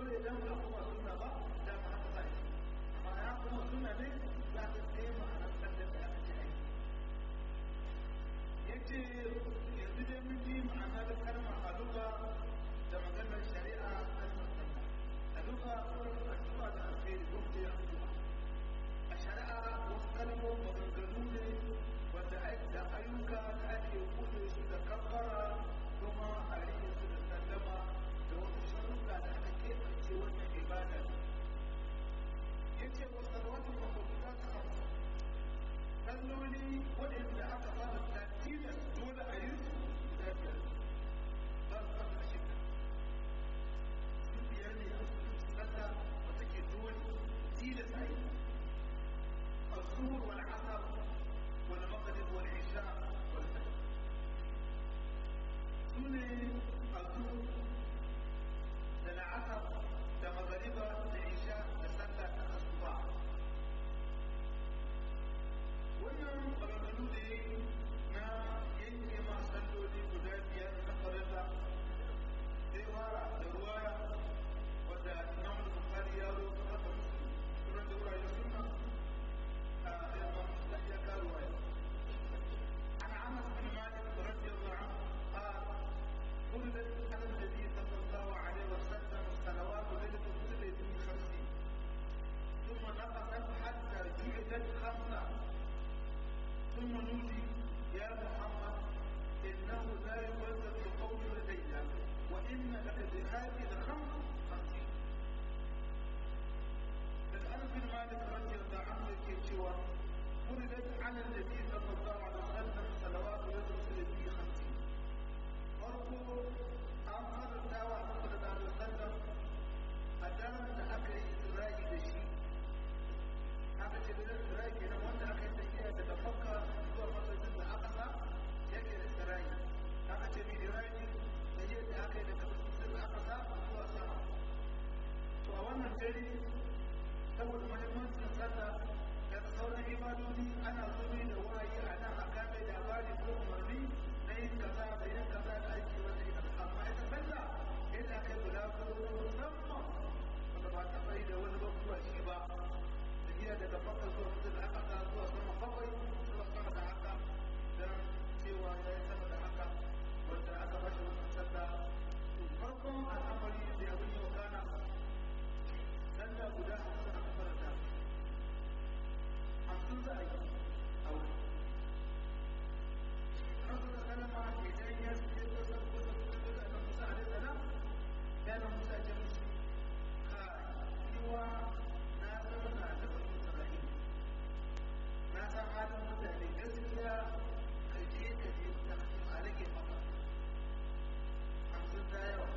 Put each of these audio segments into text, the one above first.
dole idan ba kuma suna ba da ma haka za shi amma ya kuma suna ne za ka sai ma'anar sallar da aka ce aiki ya ce yanzu dai mun ji ma'anar kalmar aluga da maganar shari'a kalmar sallah aluga wurin addu'a da alkhairi ko da ya addu'a a shari'a wasu kalmomin maganganu ne wanda da ayyuka da ake kuɗe su da kabbara kuma a rike su da sallama da wasu sharuɗa da aka keɓance wannan ibada ya ce wa salwatu mafafuta ta hamsa salloli waɗanda aka fara tilas dole a yi su guda biyar ba su fara shida su biyar ne a cikin sallah wata ke dole tilas a yi الظهر والعصر والمغرب والعشاء والفجر سنة الظهر للعصر لمغربة لعشاء لسنة الصباح wannan maganganu ne na yanke ma salloli guda biyar na farilla zai fara da ruwaya wadda imam bukhari ya zo haka musu sunan da wurare sunna عن عمرو بن مالك رضي الله عنه قال ولدت على النبي صلى الله عليه وسلم صلوات ليله القدر من خمسين ثم نقصت حتى جعلت خمسه ثم نودي يا محمد انه لا يوزن القول لدينا وان لك بهذه الخمس خمسين الأنس بن مالك رضي الله عنه كيشوا ولدت على النبي صلى الله عليه وسلم صلوات يدرس في خمسين فرقوا أمر الدعوة صلى الله عليه وسلم أدام أكل إسرائيل بشيء aka ce da Isra'i kenan wanda aka yi tafiya daga Makka zuwa masallacin da aka sa yake da Isra'i aka ce mai Isra'i da yadda aka yi daga masallacin da aka sa zuwa sama to a wannan dare saboda mahimmancin sallah da sauran ibadodi ana zobe da wahayi a nan a kame labari ko umarni na yin kaza da yin kaza da aiki wanda ita amma ita sallah yadda aka yi guda ko musamman wanda ba ta bai da wani bakuwa shi ba tafiya daga makka zuwa mutum da aka sa zuwa sama bakwai zuwa sama da haka don cewa ya yi sama da haka wanda aka bashi wannan sallah farkon al'amari da abin yau kana sallah guda hamsin aka faranta hamsin za a yi a wuri rasu da kalama idan ya ce ko san ko san ko da na musa alaihi salam ya na musa ce musu ka yiwa na zauna da bani isra'ila na san halin mutane gaskiya ka je ka je ta a rage maka hamsin ta yawa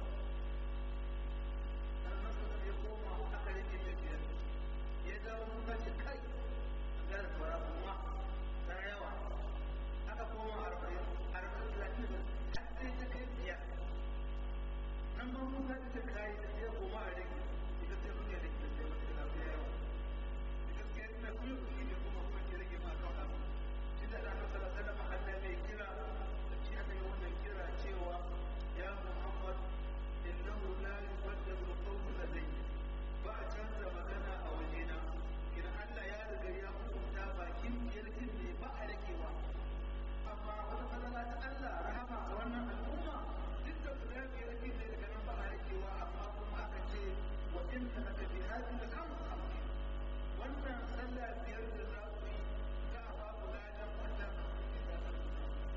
ya koma aka rike tafiyar ya dawo muka ce kai ga da fara kuma ta yawa aka koma arba'in arba'in talatin da har sai ta kai biyar nan ba muka ce kai da ya koma a rike ita ce muke rike da muke da yawa ita ce ina kuma kuɗi ne kuma kuma ke rage ma kan abu shi da ranar sallallahu alaihi wasallam mai kira da shi aka yi wannan kira cewa ya muhammad innahu la yubaddalu al-qawlu ladayya ba a canza magana a wajena idan Allah ya riga ya hukunta bakin yarjin ne ba a rakewa amma wata falala ta Allah rahama ga wannan al'umma duk da guda biyar ake da daga nan ba a rakewa amma kuma aka ce wa in ta naka bi hadin da kan hamsin wannan sallah biyar da za ku yi za a ba ku ladan wannan da za ku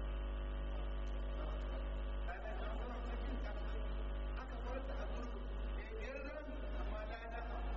aka farta a gudu ya biyar rami amma lada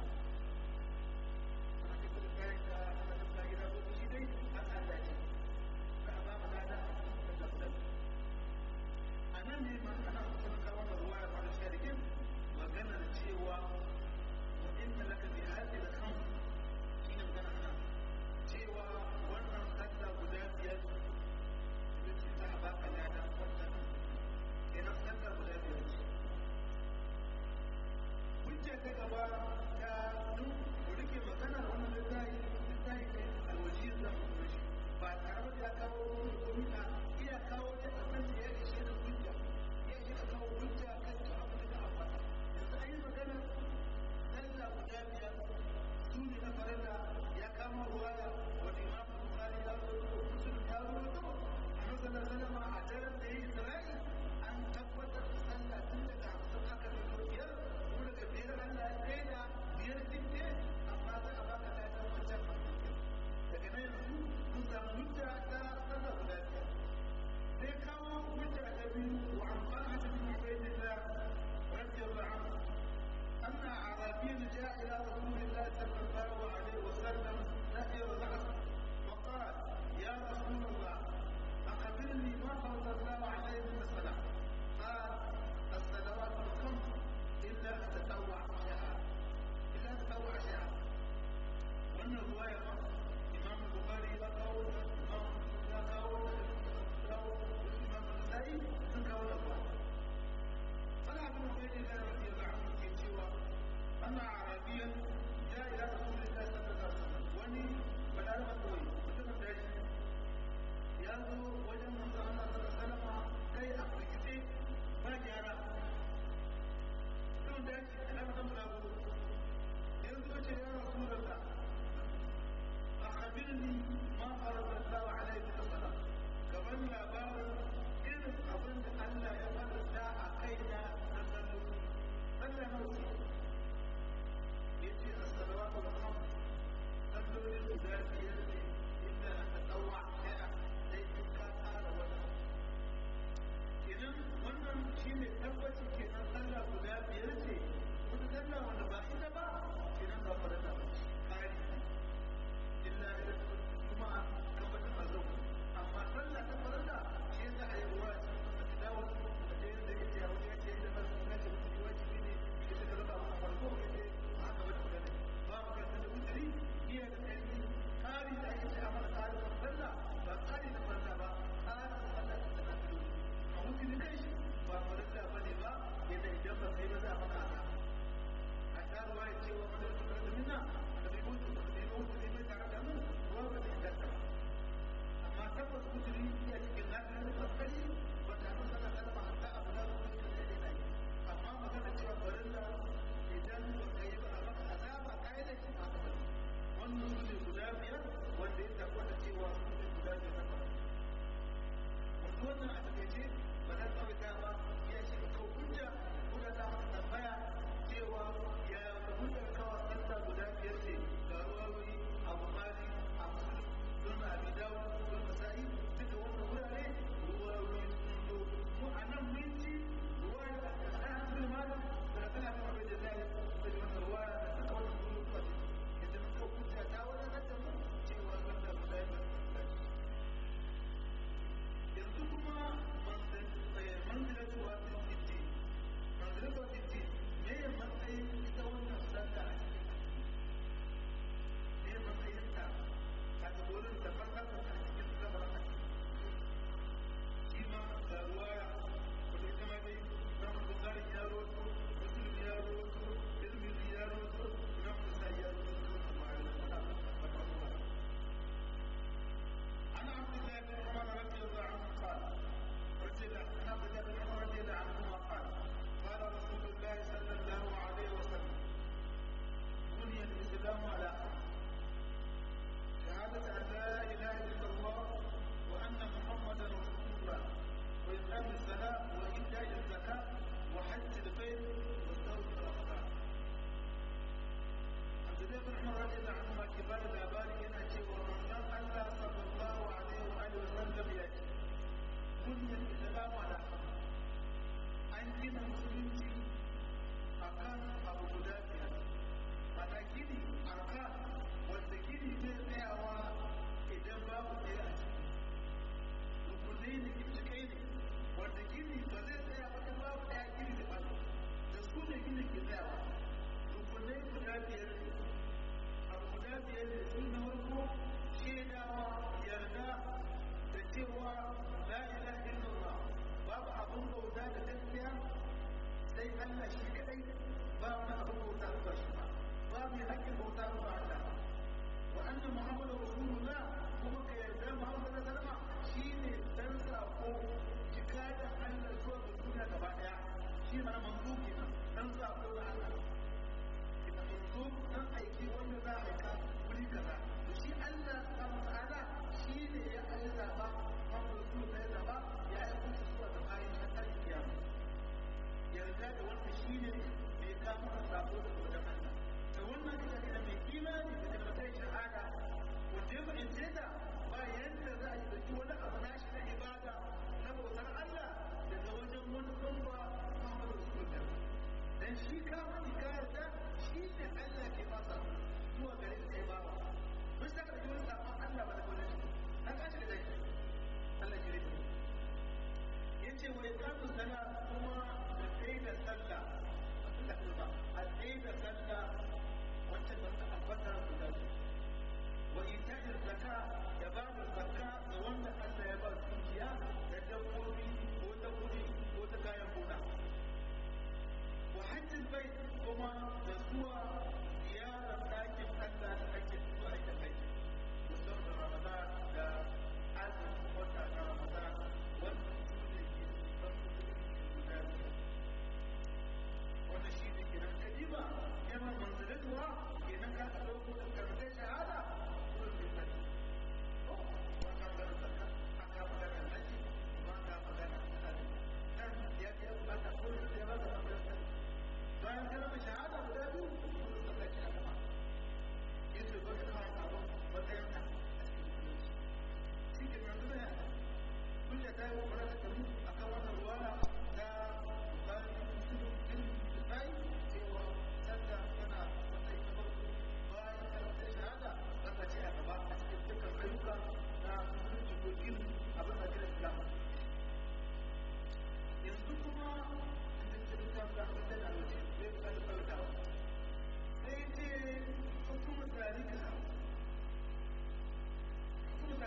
aka gudu kayan ka aka tafi gida gudu shi dai an Allah ne za a ba mu lada da tafsir a nan ne ma ana kusa kawo da ruwa ya fara sharikin maganar cewa wa inna laka bi hadhihi al-khams shine magana nan cewa wannan sallah guda biyar ita ce za a baka lada wannan kenan sallah guda biyar ce hujja ta gaba ta duk ku rike maganar wannan littafi littafi ne alwaji da mutunci ba tare da ya kawo wani komai a iya kawo ta abin da ya ishe da hujja ya ishe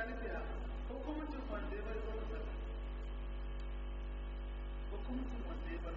tarihiya hukumcin wanda ya bar zuwa hukumcin wanda ya bar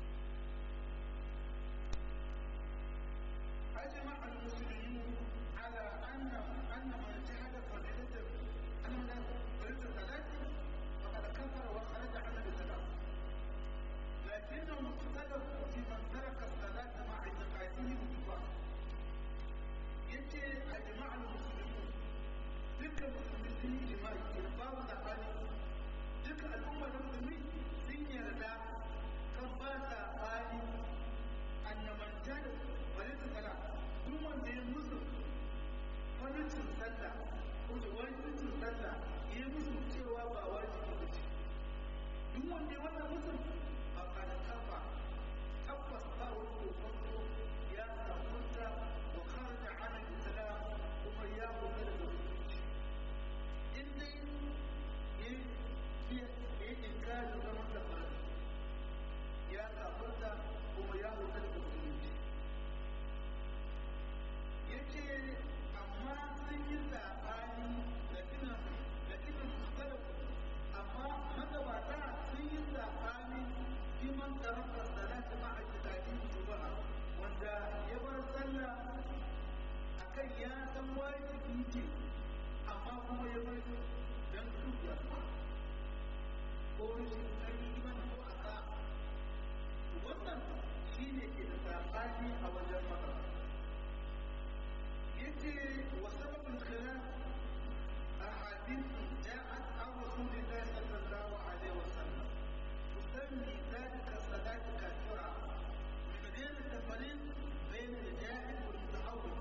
أجمع المسلمون على أن أن من جحد فريضة أن من فريضة الصلاة فقد كفر وخرج عن الإسلام لكنهم اختلفوا في من ترك الصلاة مع اعتقاده بالكفار yace a jama'ar musulmi duka musulmi sun yi jima'i da babu tsakani duka al'ummar musulmi sun yarda kan ba tsakani annabanta da walita sala duk wanda ya musu wajibcin sallah ko da wajibcin sallah ya musu cewa ba wajibi ba ce duk wanda ya wannan musu ba ka da kafa tabbas ba wani kokonto ya samunta wa kharaja ala islam kuma ya wuce da musulunci in dai ya ya ya inkari zaman da fara ya samunta kuma ya wuce da musulunci yace amma sun yi sabani da kinan da kinan salafu amma magabata sun yi sabani kiman tarafar salati ma a kitabin juma'a wanda ya bar sallah akan ya san wajibi ce amma kuma ya bar dan dukiya ko rashin ƙarfi iman ko aka wannan shine ke da sabani a wajen magabata يجي وسبب الخلاف أحاديث جاءت عن رسول الله صلى الله عليه وسلم تسمي ذلك الصلاة كافرة من غير التفريق بين الجاهل والمتحول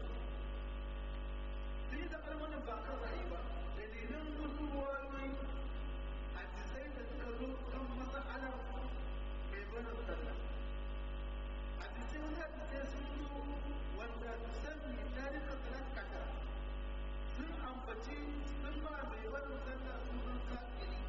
في تقريبا باقر رهيبة الذين نزلوا حديثين تذكروا كم مسألة بين الصلاة حديثين حديثين wanda sani tarika salat kaka sun ambaci sun ba mai barin sallah sunan kafiri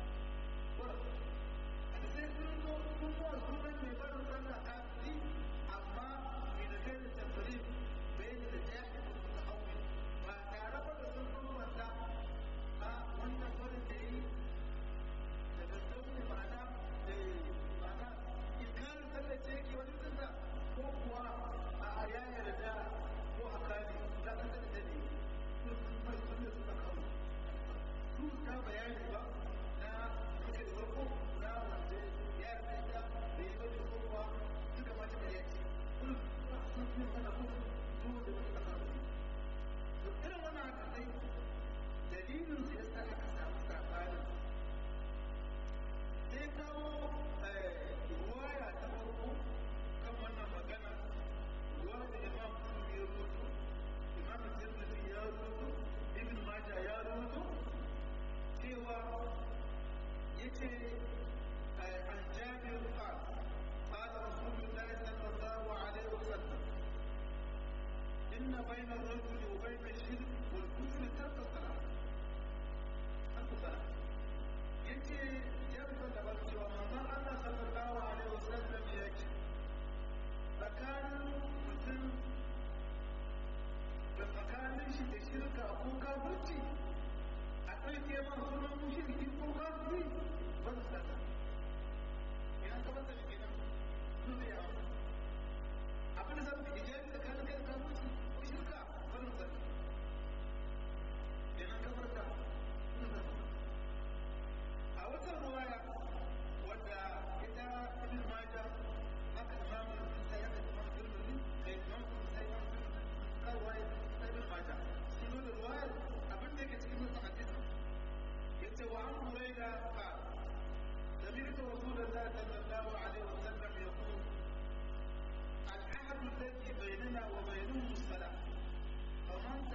a sai sun zo sun ba sunan mai barin sallah kafiri amma mai da kai da tafari bai da da jahi da suka hauwe ba tare ba da sun bambanta a wannan barin da yi da gaskauce ma'ana da ma'ana inkarin sallah ce yake wani sallah ko kuwa a ya yarda ko a kare da an da da ne ko mai wanda suka kawo su ta bayani ba na suke da farko na wanda ya yarda da da ya bada kowa suka mata da yaki kun sun sun sana ko su da suka kawo to irin wannan haka sai dalilin su yasa aka samu sabanin sai kawo ruwaya ta farko kan wannan magana وهذا الإمام مسلم يروته إمام الترمذي يروته ابن ماجه يروته سوى يتي عن جابر قال قال رسول الله صلى الله عليه وسلم إن بين الرجل وبين الشرك والكفر ترك الصلاة ترك الصلاة يتي يرفض بالسوى من الله صلى الله عليه وسلم يجي tsakanin mutum da tsakanin shi da shirka ko kafirci a ɗauke ma sunan mushriki ko kafiri ba su sata idan ka bata shi nan su zai yawa abin da zan fi ijabi tsakanin kai da kafirci ko shirka ba su sata idan ka barka su sata a wata ruwaya wadda ita ibn majah haka imamu sai aka ji masu turmuli kai imamu sai imamu kawai sai ibn majah sun nuna ruwayar abin da yake cikin musu hadisi yace wa an huraira ka سمعت رسول الله صلى الله عليه وسلم يقول العهد الذي بيننا وبينهم الصلاة فمن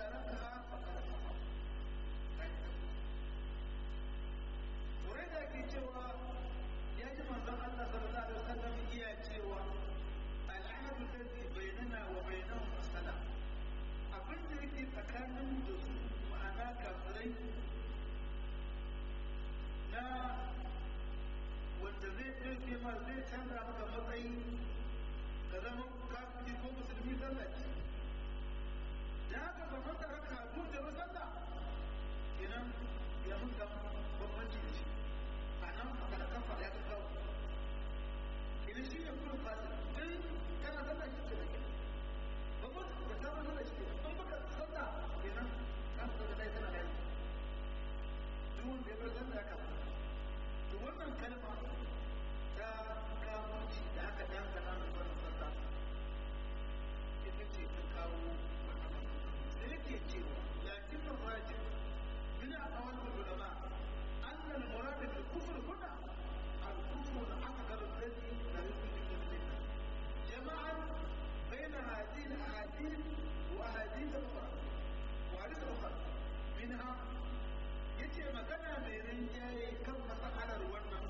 wannan kalma ta kamuci da aka dangana mai wannan sassa ita ce ta kawo matsala da yake cewa lakin na rajin min aqwal ulama anna al-murad bil kufr huna al-kufr al-akbar alladhi la yumkin al-jannah jama'an bayna hadhihi al-ahadith wa ahadith al-ukhra wa hadith al-ukhra minha yace magana mai rinjaye kan masahalar wannan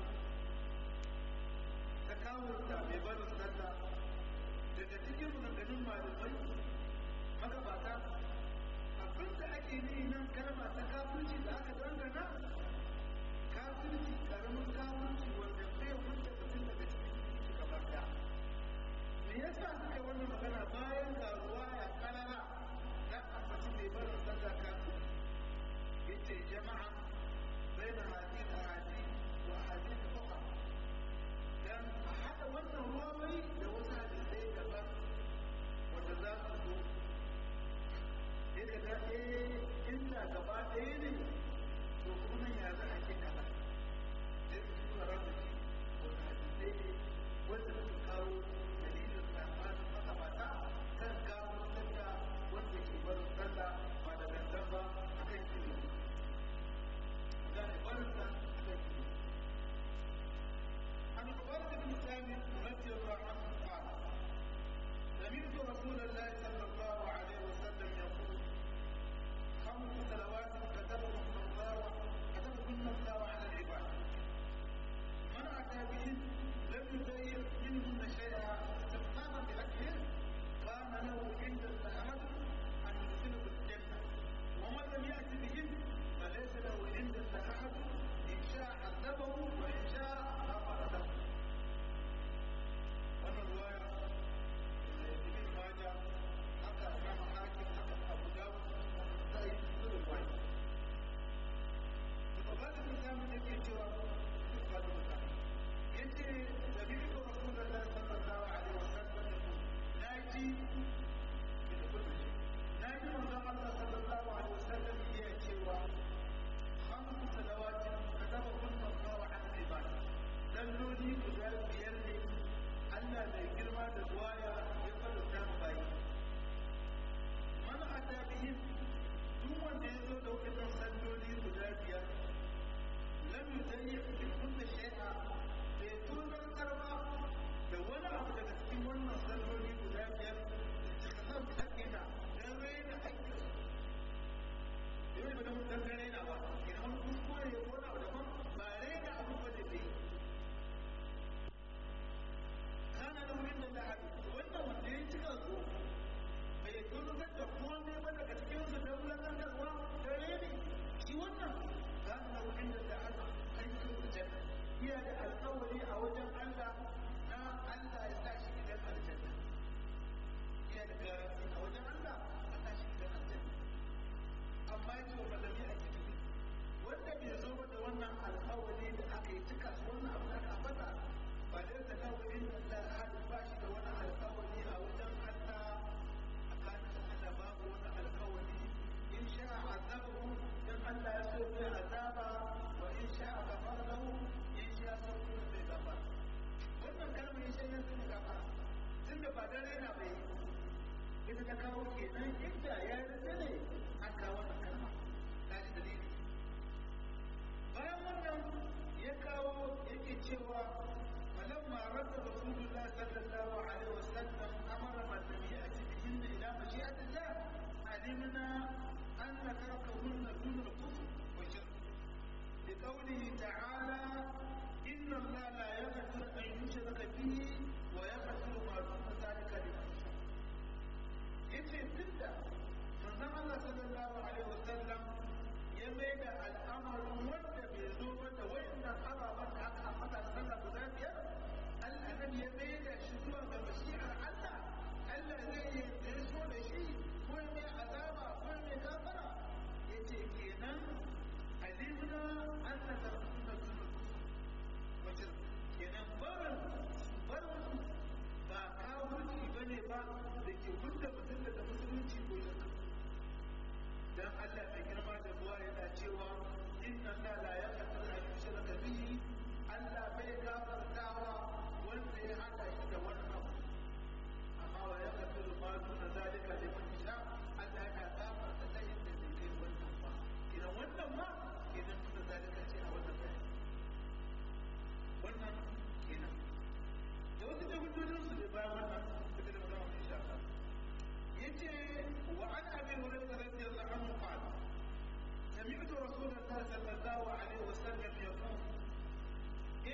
ta kawo da mai barin sallah daga cikin maganganun malamai magabata abin da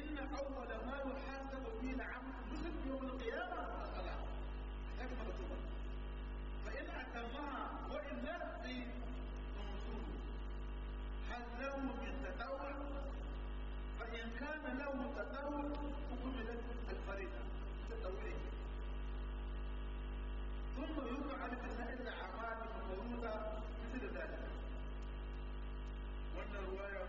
إن أول ما يحاسب به العبد مسلم يوم القيامة الصلاة هكذا مكتوبة فإن أتمها وإلا في نصوص هل له من تطوع فإن كان له تطوع فكملت الفريضة تطوعه ثم يفعل بسائر الأعمال المفروضة مثل ذلك وأن الرواية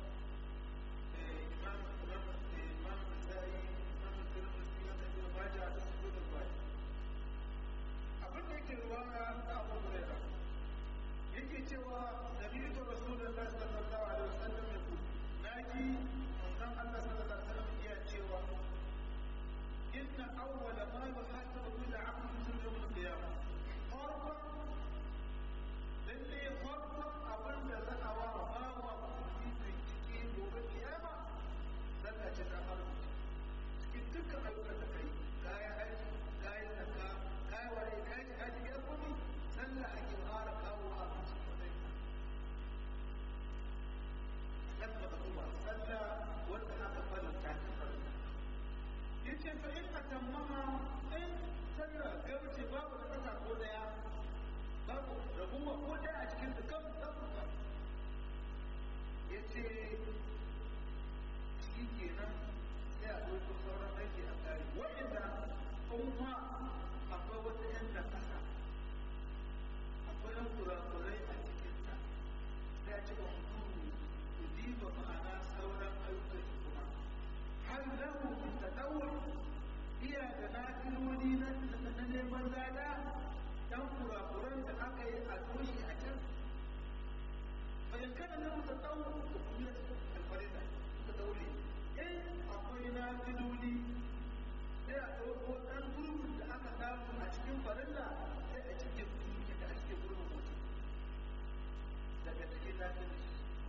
إمام إمام إمام النسائي إمام الترمذي ابن ماجه تسجل الرواية abin da yake ruwaya ta abu hurairah yake cewa sami'tu rasulullahi sallallahu alaihi wasallam yaqul naji manzon Allah sallallahu alaihi wasallam iya cewa inna awwala ma yuhasabu bil 'abdi fi yawm al-qiyamah farqan lalle farqan abin da za a wa bawa mutum cikin gobe kiyama zaka ce ta farko cikin dukkan ayyukan da kai kayan aiki kayan zakka kayan wani kayan kaji ya kuma sallah ake fara kawo a cikin sallah da kuma sallah wanda aka fara ta yace fa in atammaha in sallah gauce babu da kasa ko daya babu da kuma ko daya a cikin dukkan tabbata yace shi kenan sai a ɗauko sauran aiki a kare wa'inda kuma akwai wata yan da kasa akwai yan kurakurai a cikinta sai a ci ba mutum ku diba ma'ana sauran ayyukan shi kuma har lahu min tadawwur iya da nafiloli na na neman lada dan kurakuran da aka yi a toshe a can fa in kana lahu tadawwur to kuma alfarida tadawwuri in akwai nafiloli sai a ɗauko ɗan gurbin da aka samu a cikin farilla sai a cikin gurbin da a cikin gurbin mutum daga cikin nafiloli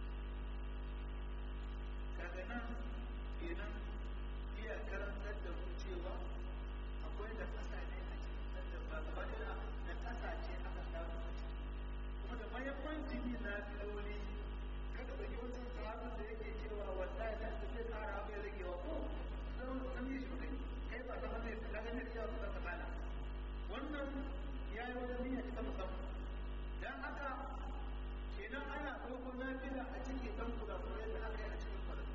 kaga nan kenan iya karantar da mu cewa akwai da kasa ne a cikin da ba gaba da da kasa ce aka samu a ciki kuma da mahimmanci ne na filoli kada ba yi wata sahabin da yake cewa wallahi da ta zai kara bai ragewa ko sun sun yi shi kai kai ba ta hanyar da kaga ne ya su ta kana wannan ya yi wata niyya ta musamman dan haka kenan ana ɗauko nafila a cikin ɗan kurakurai da aka yi a cikin farin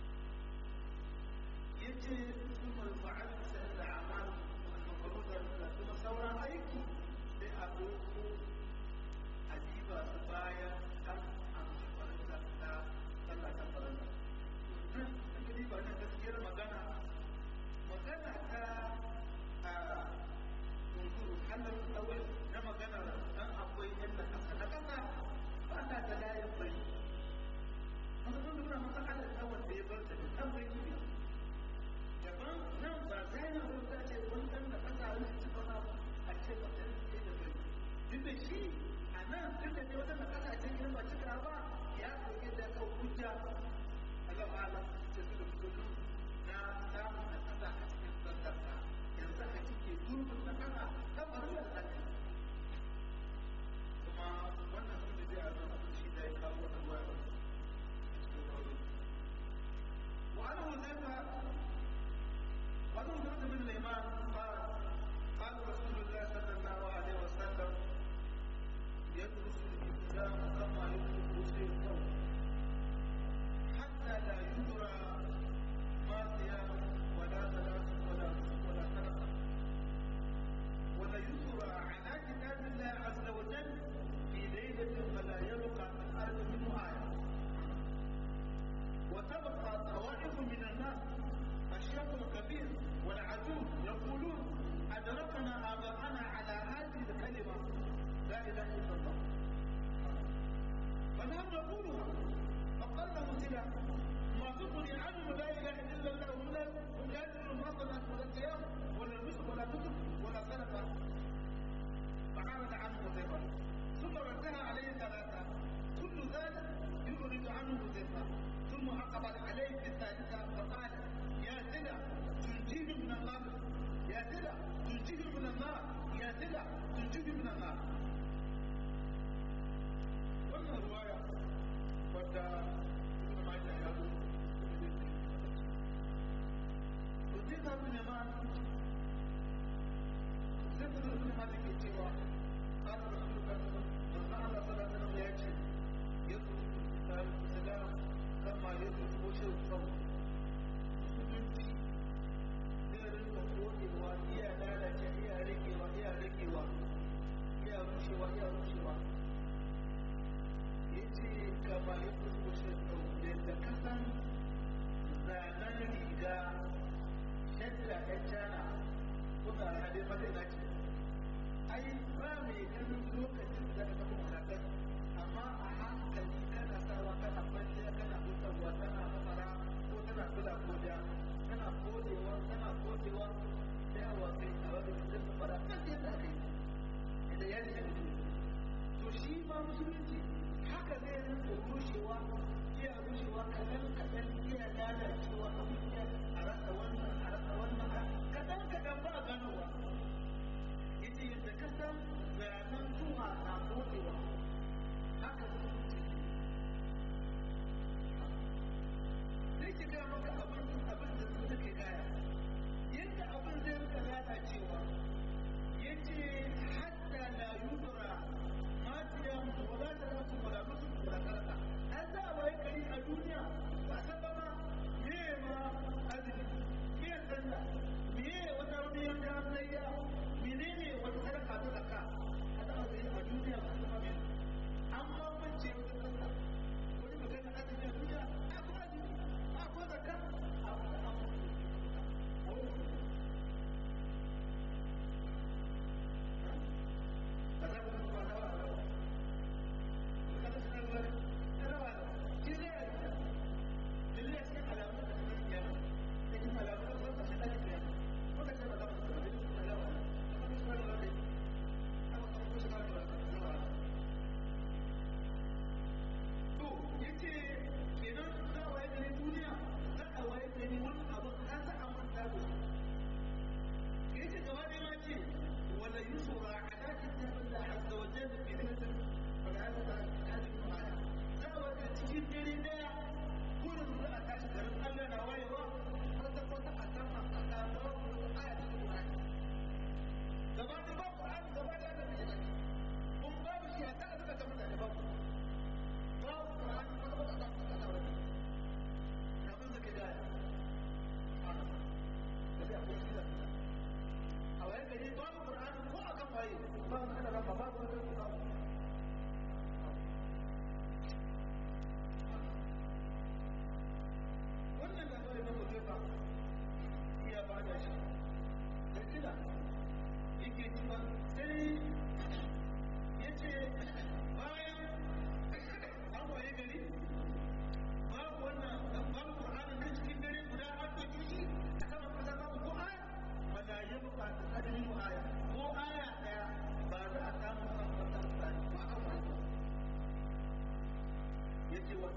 yace ثم الفعل سهل الأعمال المفروضة ثم سورة أيكي لأبوكو أجيبا سبايا كم أم فرنسا تا صلى كفرنسا Jadi banyak kesikir magana magana ta untuk halin awal na magana dan akwai yadda kasa na kasa ba ta da layin bai. Masu nuna masa halin awal da ya bar ta da kan bai daban nan ba zai na rubuta ce kun san da kasa ne ci ba a ce ba ta ce da bai duk da shi a nan duk da ne wata na kasa ce in ba cika ba ya koyi da kau hujja Allah ala ce su da fito na samun da kasa a cikin sandarsa yanzu a cikin gurbin na kasa ta faru da sake kuma wannan sun da zai a zama shi da ya kawo wata ruwa a cikin kawo وأنا حذيفة وأنا حذيفة بن الإمام قال قال رسول الله صلى الله عليه وسلم يدرس الإسلام كما يدرس الثوب حتى لا يدرى ما صيام ولا صلاة ولا نسك ولا صدقة ولا يسرى على كتاب الله عز وجل في ليلة فلا يبقى من أرض منه آية وتبقى طوائف من الناس الشاب الكبير والعجوز يقولون أدركنا آباءنا على هذه الكلمة لا إله إلا الله فنحن نقولها فقال له سلا ما تغني عنهم لا إله إلا الله هم لا هم لا يدرون ما صلاة ولا صيام ولا نسك ولا كتب ولا صدقة فعرض عنه حذيفة ثم ردها عليه ثلاثة كل ذلك يخرج عنه حذيفة ثم أقبل عليه في الثالثة فقال يا سلا تنجيه من النار يا سلا تنجيه من النار يا سلا تنجيه من النار wannan ruwaya wadda ibn majah ya zo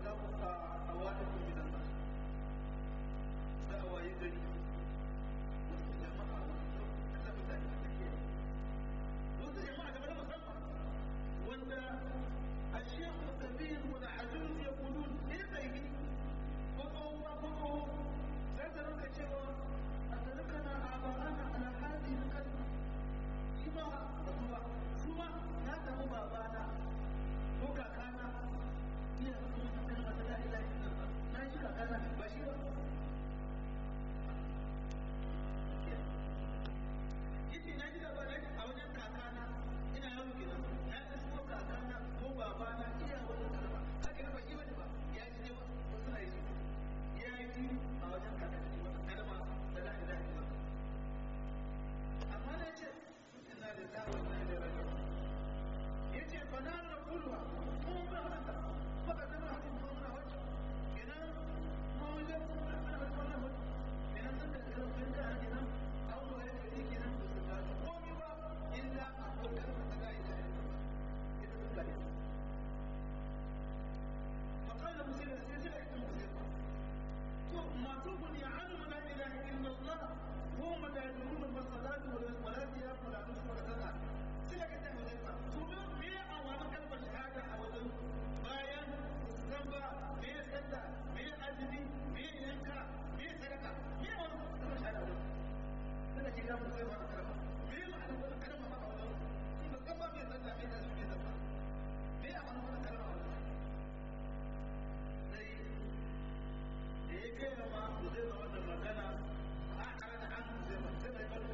a wani gidan nan za a waye gari wasu jama'a wasu kasa mutane da ke wasu jama'a da musamman wanda a shekhu kabir wani ajiyar ya kudu ne tsaye ko tsohon ba ko tsohon sai ta rinka cewa a tarikana a ba'ana ala hadi na kalma shi ba ba su ma na samu babana ko kakana iya kuma ta kalma ta la'ila na ji kakana ba shi ba yace na ji gaba a wajen kakana ina yaro kenan na isko kakana ko babana iya wajen kalma haka na ba shi bane ba ya ji ne wasu na yi ya ji a wajen kakana ne wata kalma da la ilaha illallah amma na ce inna lillahi wa inna ilaihi raji'un yace fa na rakulwa ko ba haka ba ka zama hakin ko na wacce kenan ma wajen ana wata wannan wacce kenan sun da kalma sun da kenan an ko ya ce kenan ba su gano komai ba illa a kokar ta la ilaha illallah ita sun gane فقال مسلم سيدنا ابن مسلم ما تغني عنه لا اله الا الله هم لا يدرون ما الصلاه ولا الصيام ولا نصف ولا صلاه sai ka ta huzaifa to me a wani kalmar shahada a wajen bayan zamba me sallah me azumi me yanka me sadaka me a wani kalmar shahada wajen sai da kira huzaifa a kalma me ma'ana wani kalma a wajen ba gaba me sallah me azumi me zamba me a wani wani kalma a wajen sai da ya kai ma huzaifa wannan magana a kare da an huzaifa sai da ya bar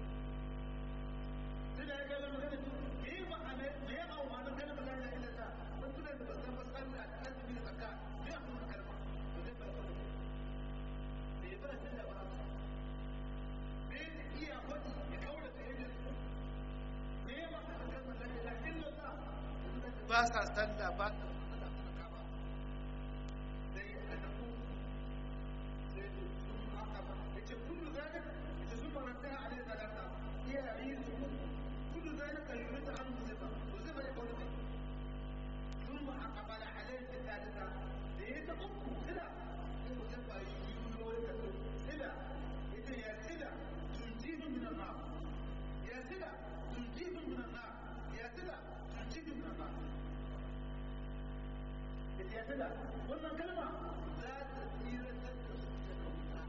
sai da ya kai magana me yi ma'ana me ya hau ma'anar kalmar la ilaha illallah wani tunan da ba san ba san da azumi da zakka me ya kuma kalma to zai bar wani me ya bar tunda ba me ya iya wani ya kaura da yadda su me ya ma'anar kalmar la ilaha illallah ba sa sanda ba sa sanda suna kama sai a nan sai sun haka ba ya ce kullu zalika ita sun maranta a alaihi salata iya yi su كل ذلك يريد عنه زفا وزفا يقول لك ثم أقبل عليه الثالثة ليتقف سلا وزفا يقول لك سلا إذا يا سلا تنجيه من النار يا سلا تنجيه من النار يا سلا تنجيه من النار يا سلا قلنا كلمة لا تسير تسير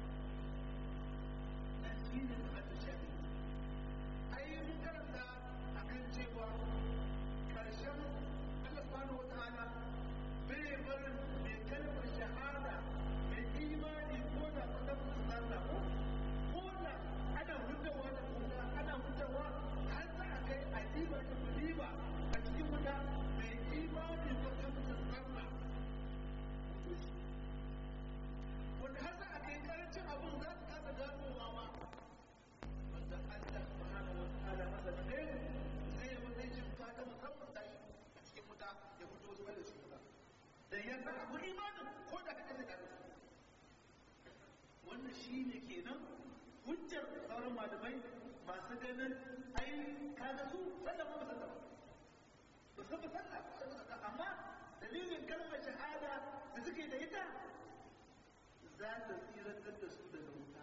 تسير تسير ai mun karanta a kan cewa karshen Allah subhanahu wataala bai barin mai kalmar shahada mai imani ko da fata musu sallah ko ko da ana hutawa da kuka ana hutawa har za a kai a diba da diba a cikin wuta mai imani ko ta musu sallah wanda har za a kai karancin abun za su kasa ganowa ma wanda Allah subhanahu wa ta'ala masa da kai zai yi wani jin fata musamman da shi a cikin wuta ya fito zuwa da shi wuta da ya sa abu imanin ko da kaɗan da kaɗan wannan shi ne kenan hujjar sauran malamai masu ganin ai kaga su sallah ba sallah ba su ba sallah amma dalilin kalmar shahada da suke da ita za ta tsirantar da su daga wuta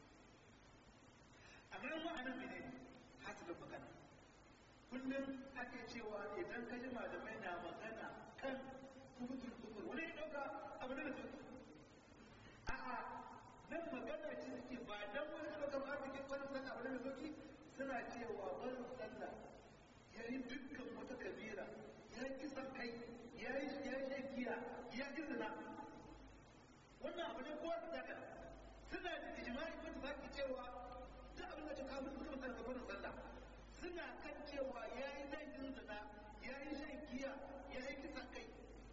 amma yan ma'anar mene ne hasilin magana kullum ake cewa idan ka ji malamai na magana kan kubutul kufur wani ya dauka abu da su a'a nan magana ce suke ba dan wani ka dauka ba cikin wani sallah abu da soki suna cewa barin sallah ya yi dukkan wata kabira ya yi kisan kai ya yi ya yi giya ya yi zina wannan abu ne kowa su daga suna da ijma'i wanda za ki cewa duk abin da ta kawo su kuma sarrafa da sallah suna kan cewa ya yi laifin zina ya yi shan giya ya yi kisan kai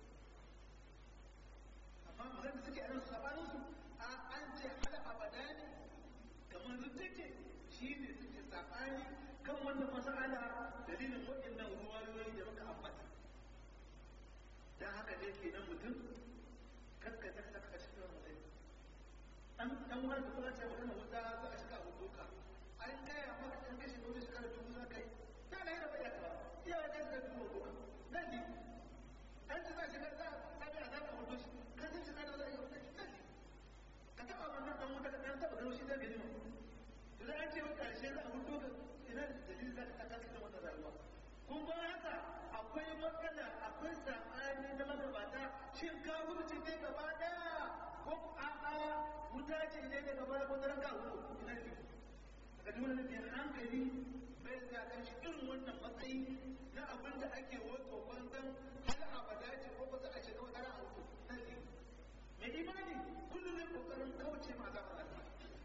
amma magana da suke anan sabanin su a an ce hal abada ne kamar rute ce shi ne suke sabani kan wannan mas'ala dalilin waɗannan ruwayoyi da muka ambata dan haka ne kenan mutum kaskata saka cikin mutum an dan wani da kuma ce magana wuta za a shiga abu doka an gaya maka ɗan kashe wani shekara dubu za ka yi ta na yi da bayyana ba iya ya kai da dubu doka nan ne an ci za shi ga za a ga za ka hudu shi ka san shi da za a yi hudu shi ka taba wannan dan wuta ka dan taba gano shi da gani mu to da an ce wa karshe za a hudu ka ina da dalili za ka ta kasa wannan rayuwa kun ba haka akwai matsala akwai sabani na magabata shin ka wuce ne gaba daya ko a'a wuta ce ne da gaba ko daren ka hudu ina ne ka dole ne hankali bai da kan shi irin wannan matsayi na abin da ake wato banzan har abada ce ko ba za a shiga wata ran auto na ne mai imani kullum ne kokarin kauce ma azabar Allah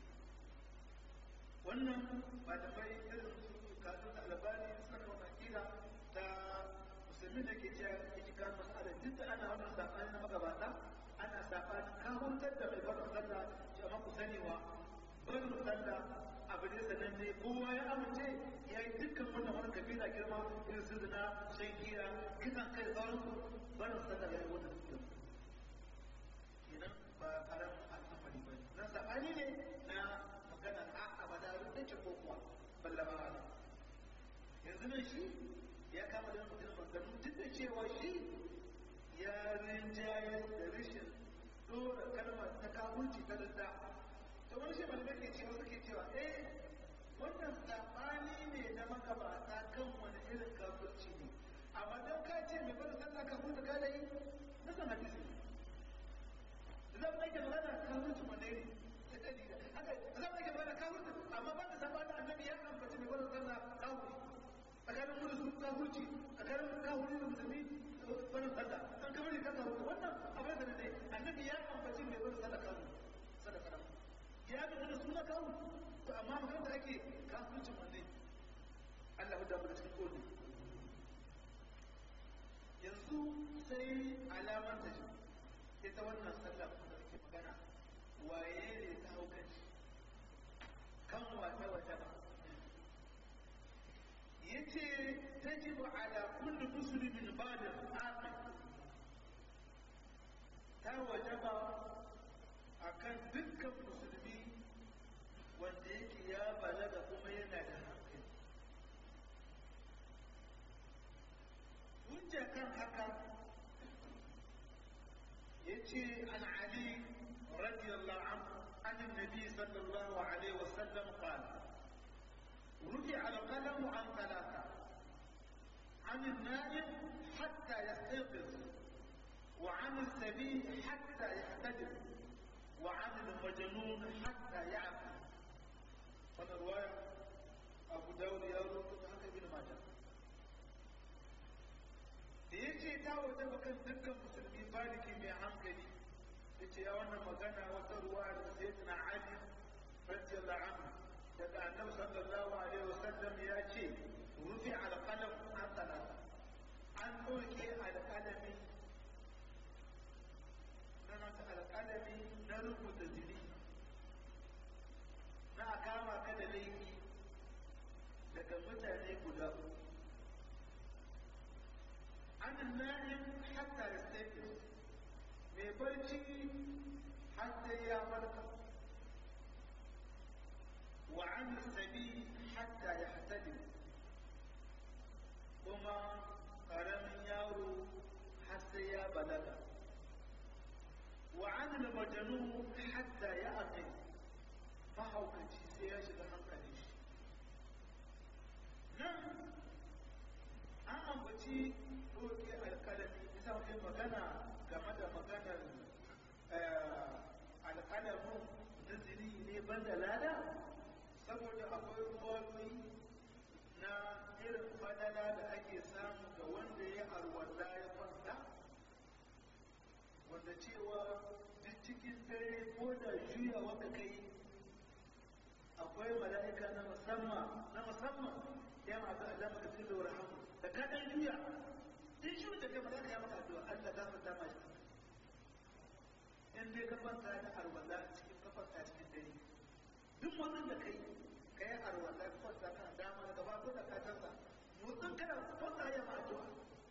wannan ba da bai irin su kasu da albani suna da wannan kira ta musulmi da ke cewa yake kan masala duk da ana wannan sabani na magabata ana sabani kahuntar da mai barin sallah jama'a ku sanewa barin sallah abu ne sananne kowa ya amince ya yi dukkan wannan wani kabila girma irin su zina shan giya kisan kai sauransu barin sallah ya yi wannan dukkan kenan ba karamin al'amari ba na sabani ne na magana a abada ruddace ko kuwa ballama ala yanzu nan shi ya kama da mutum magana duk da cewa shi ya rinjaye da rashin dora kalmar ta kawunci ta rinda to wani shi malamai ke cewa suke cewa eh wannan sabani ne na magabata kan wani irin kafirci ne amma don ka ce mai bada sallah kafin da kada yi na san hadisi zan ɗage magana kafirci wanda ne ta dalila haka zan ɗage magana kafirci amma ba da sabani annabi ya ambaci mai bada sallah kafirci tsakanin mu da su kafirci tsakanin kafirci da musulmi bada sallah an kamar ne kasa wannan abin da ne annabi ya ambaci mai bada sallah kafirci sadaka nan ya ga da suna kawo to amma magana da ake kafircin wanne Allah da mu da cikin kodi yanzu sai alamar ta ita wannan sallah da ake magana waye ne ta hau kanshi kan wata wata ba yace tajibu ala kulli muslimin ba'da aqil ta wajaba akan dukkan musulmi wanda yake ya balaga kuma yana da hankali hujja kan haka yace an ali radiyallahu anhu an annabi sallallahu alaihi wasallam qala رفع القلم عن ثلاثة عن النائم حتى يستيقظ وعن السبيل حتى يحتجب وعن المجنون حتى يعقل وانا رواية أبو داود يا رب حتى ابن ماجه da ya ce ta waje bakan dukkan musulmi baliki mai hankali ya ce ya wannan magana wata ruwa da sai tana ali radiyallahu anhu daga annabi sallallahu alaihi wasallam ya ce rufi alqalam an talata an ɗauke alƙalami na alƙalami na rubuta jini na a kama ka da laifi daga mutane guda an na'im hatta ya stafi mai barci hatta ya farka wa an sabi hatta ya hatali kuma ƙaramin yaro har sai ya balaga وعن المجنون حتى يأقل mahaukaci sai ya shiga hankali shi nan an ambaci ɗauke alƙalami isa wani magana game da maganar alƙalamin naziri ne ban da lada saboda akwai rubutu na irin fadala da ake samu ga wanda ya arwalla ya kwanta wanda cewa duk cikin dare ko da juya wanda kai akwai mala'ika na musamman na musamman ya ma ta Allah maka cikin da rahamu da ka dan juya in shi da kai mala'ika ya maka addu'a Allah za ka dama shi in dai ka kwanta da arwala cikin ka kwanta cikin dare duk wannan da kai kai arwala ka kwanta kan dama da gaba ko da ka canza motsin kana kwanta ya ma addu'a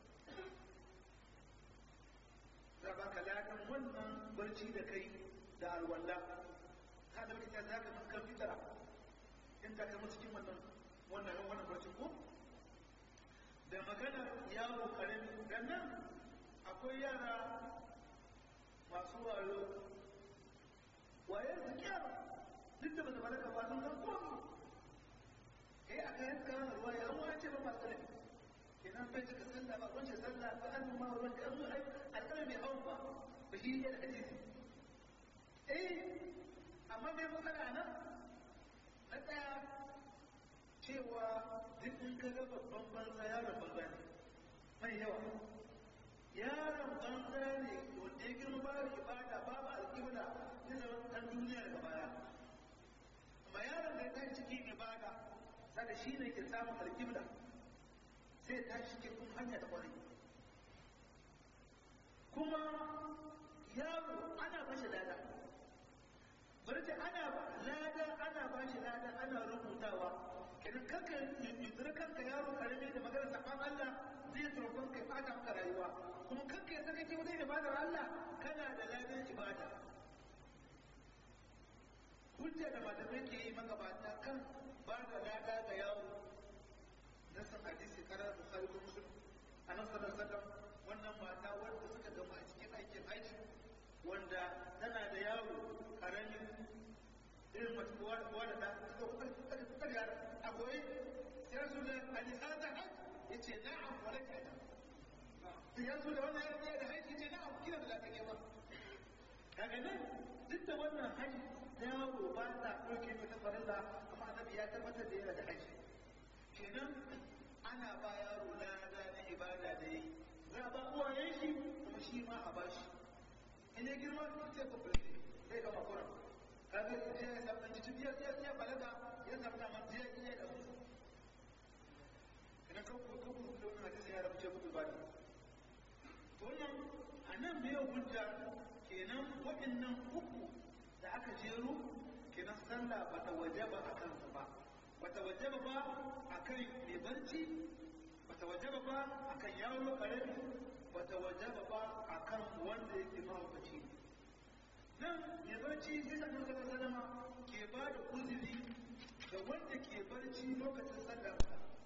za ba ka ladan wannan barci da kai da alwala ka da wani za ka kan fitara in ta kama cikin wannan wannan wannan barci ko da magana yaro karami dan nan akwai yara masu wayo waye su kyara duk da bata balaga ba sun san komi eh a kayan kayan ruwa ya ruwa ce ba masu kalami kenan bai cika sallah ba wancan sallah ba an ma ruwan da an ai alƙalami mai hawan ba ba shi ne da hadisi eh amma mai matsala nan na ɗaya cewa duk in ka ga babban banza yaron banza ne mai yawa yaron banza ne wanda ya girma ba ibada babu alƙibla zai zama ɗan duniya daga baya amma yaron da ya tashi cikin ibada sada shi ne ke samun alƙibla sai tashi cikin hanya da ƙwarai kuma yaro ana bashi lada bari ce ana lada ana bashi lada ana rubutawa idan kanka yuzura kanka yaro karami da magana saban Allah zai turkon kai fata maka rayuwa kuma kanka ya saka ke wajen ibadar Allah kana da ladan ibada hujja da malamai ke yi magabata kan ba da lada ga yaro na san hadisi karar bukhari ko muslim anan sallallahu alaihi wannan mata wanda suka gama a cikin aikin aiki wanda tana da yaro karami irin mace kowa da kowa da ta suka kuka kuka da a koyi sai su da alihata hajj ya ce na'am wala ka da ya zo da wannan yaro ya da haji ce na'am kina da lafiya ba daga nan duk da wannan haji yaro ba ta ɗauke mai ta farilla amma annabi ya tabbatar da yana da haji kenan ana ba yaro lada na ibada da yi za a ba uwayen shi kuma shi ma a bashi in ya girma sai ku fulfi sai ga makura kaga ya ya samu cikin ya ya ya balaga ya samu da man ya iya da su idan ka ku ku ku da wannan hadisi ya rabu ce ku ba ne to wannan anan me hujja kenan waɗannan uku da aka jero kenan sallah ba ta wajaba akan su ba ba ta wajaba ba akan mai barci ba ta wajaba ba akan yaro karami ba ta wajaba ba akan wanda yake mahaukaci nan mai barci sai da nuna sallama ke ba da uzuri ga wanda ke barci lokacin sallah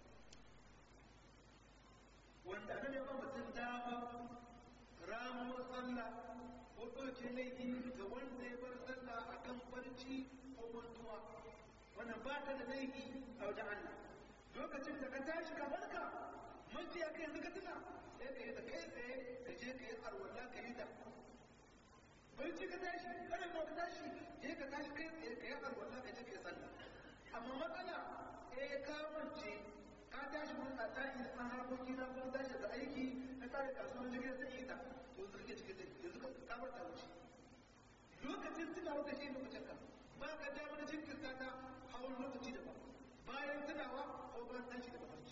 wanda nan ya ba mutum dama ramuwar sallah ko ɗauke laifi ga wanda ya bar sallah a kan barci ko mantuwa wannan ba ta da laifi a wajen Allah lokacin da ka tashi ka barka manci ya kai yanzu ka tuna sai ka yi da kai tsaye ka je ka yi arwala ka yi da barci ka tashi kada ma ka tashi je ka tashi kai tsaye ka yi arwala ka je ka yi sallah amma matsala eh ka mance ka tashi mun a tashi da harkoki na kuma tashi da aiki na tsare kasuwar jirgin zai yi ta to zirge cikin zai yanzu ka kamar ta wuce lokacin tuna wata shi lokacin ka ba ka dama na jinkirta ta hawan lokaci daban bayan tunawa ko bayan tashi da mafarki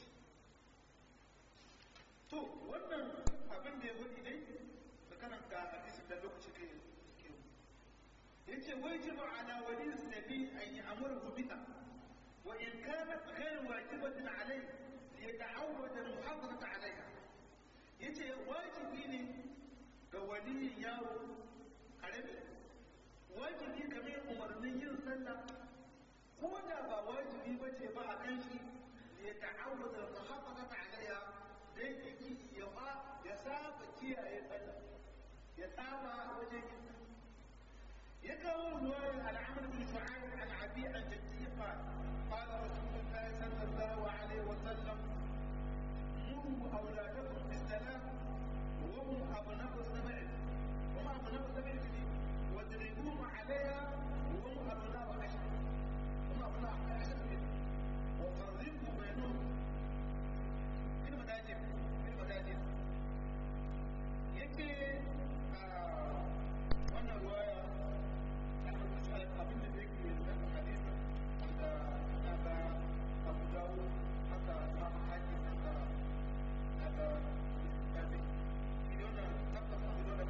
to wannan abin da ya wani dai da kanan ga hadisin da lokaci kai ke yace wajibu ala wali nabi an ya'muru biha wa in kanat ghayr wajibatin alayhi liyata'awwad al-muhafazata alayha yace wajibi ne ga waliyin yaro karami wajibi kamar umarnin yin sallah ko da ba wajibi ba ce ba a kan shi ya ta'awwad al-muhafazata alayha dai yake ya ba ya saba kiyaye sallah ya saba wajen yin ya kawo ruwayar al'amr bin shu'aib an abi an jaddi qala qala rasulullahi sallallahu alaihi wa sallam muru awladakum bis-salam wa hum abna'u sab'i wa ma abna'u sab'i wadribuhum 'alayha wa hum abna'u ashr wa ma abna'u ashr wa farriqu bainahum ina madajin ina madajin yake wannan ruwaya ta mutu abin da yake da hadisi da na ga abu dawo haka ma haji haka na ga tabi idan na tabbata abu da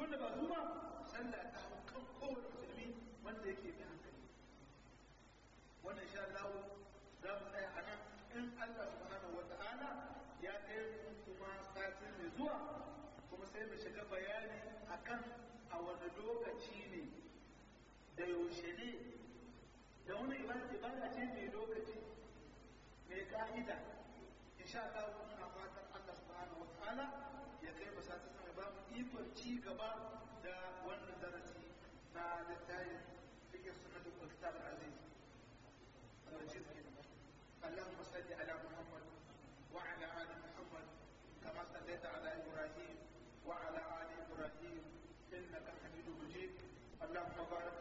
wanda ba zuwa sallah ta hau kan kowane musulmi wanda yake mai hankali wannan insha Allah za mu tsaya a nan in Allah subhanahu wa ta'ala ya kai mu kuma satin mai zuwa kuma sai mu shiga bayani akan a wani lokaci ne da yaushe ne da wani ibada ce mai lokaci mai ka'ida insha Allah muna fatan Allah subhanahu wa ta'ala ya kai mu satin mai ba mu ikon ci gaba da wannan darasi na littafin fikir sunnatul kitab al-aziz المجيد اللهم صل على محمد وعلى ال محمد كما صليت على ابراهيم وعلى ال ابراهيم انك حميد مجيد اللهم بارك